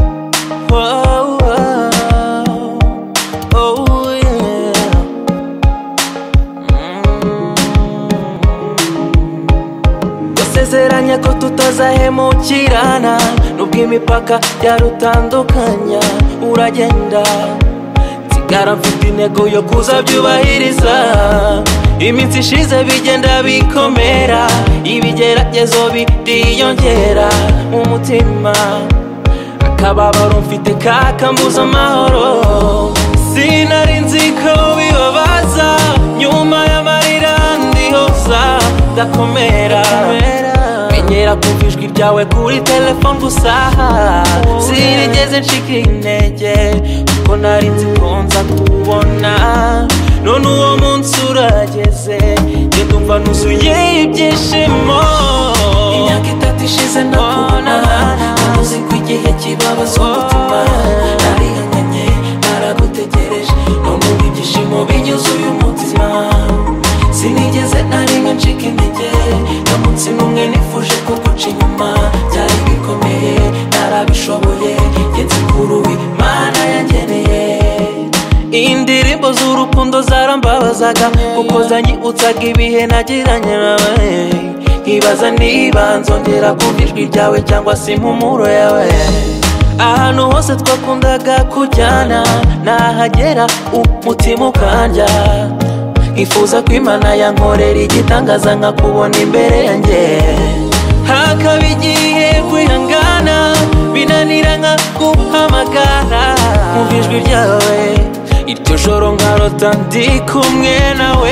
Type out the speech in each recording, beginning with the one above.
Whoa, whoa. Oh, yeah. gusezeranya ko tutazahemukirana nubwo imipaka yarutandukanya uragenda nsigara mfite intego yo kuzabyubahiriza iminsi ishize bigenda bikomera ibigeragezo bidiyongera mu mutima akababaro mfite kakambuza amahoro sinari nzi ko bibabaza nyuma y'amarira ndihoza ndakomera menyera kumva ijwi ryawe kuri telefone gusa sinigeze ncika intege kuko nari nzi ko nza kubona none uwo munsi urageze njye ndumva nuzuye ibyishimo imyaka itatu ishize ndakubona uzi ko igihe kibabaza umutima narihanganye naragutegereje none ubu ibyishimo binyuze uyu mutima sinigeze na rimwe ncika intege nta munsi n'umwe nifuje ko guca inyuma byari bikomeye narabishoboye ngenzi kuri ubu imana yangeneye indirimbo z'urukundo zarambabazaga kuko zanyiutsaga ibihe nagiranye nawe nkibaza niba nzongera kumva ijwi ryawe cyangwa se impumuro yawe ahantu hose twakundaga kujyana nahagera umutima ukanja nkifuza ko imana yankorera igitangaza nkakubona imbere yanjye hakaba igihe kwihangana binanira nkaguhamagara Umva ijwi ryawe iryo joro nkarota ndi kumwe nawe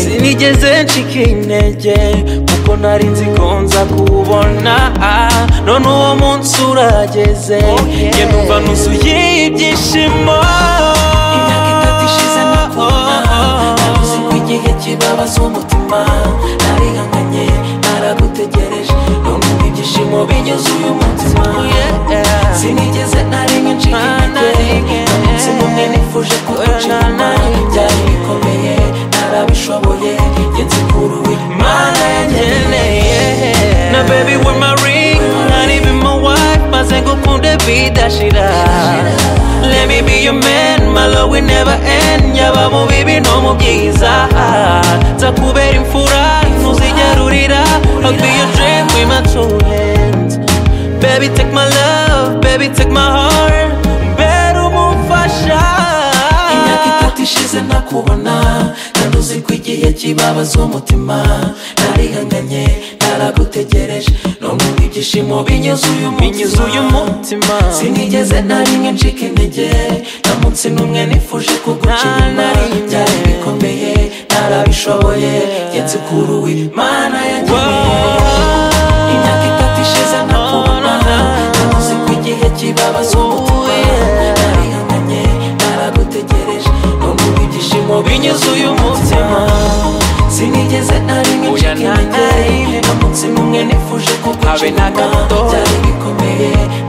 sinigeze ncika intege kuko nari nzi ko nza kubona none uwo munsi urageze njye numva nuzuye ibyishimo imyaka itatu ishize nakubona nabuze ko igihe kibabaza umutima narihanganye naragutegereje none ubu ibyishimo binyuze uyu mutima sinigeze na rimwe ncika intege umunsi umwe nifuje kugucana byari bikomeye narabishoboye ngenzi kuri ubu imana yangeneye na baby with my ring not even my wife maze gukunda bidashira let me be your man my love will never end yaba mu bibi no mu byiza nza kubera imfura ntuzigera urira I'll be your dream with my two hands Baby take my love, baby take my heart Mbera umufasha Imyaka itatu ishize ntakubona Kandi uzi ko igihe kibabaza umutima Narihanganye, naragutegereje None ubu ibyishimo binyuze uyu mutima Binyuze uyu mutima Sinigeze na rimwe ncika intege Nta munsi n'umwe nifuje kuguca inyuma Byari bikomeye, narabishoboye Ngenzi kuri ubu Imana yangeneye imyaka itatu ishize ntakubona ntamuzi ko igihe kibabaza umutima narihanganye naragutegereje nubwo ibyishimo binyuze uyu mutima sinigeze na rimwe Oya, ncika na, na intege rimwe. nta munsi n'umwe nifuje kuguca Habe na inyuma gato. byari bikomeye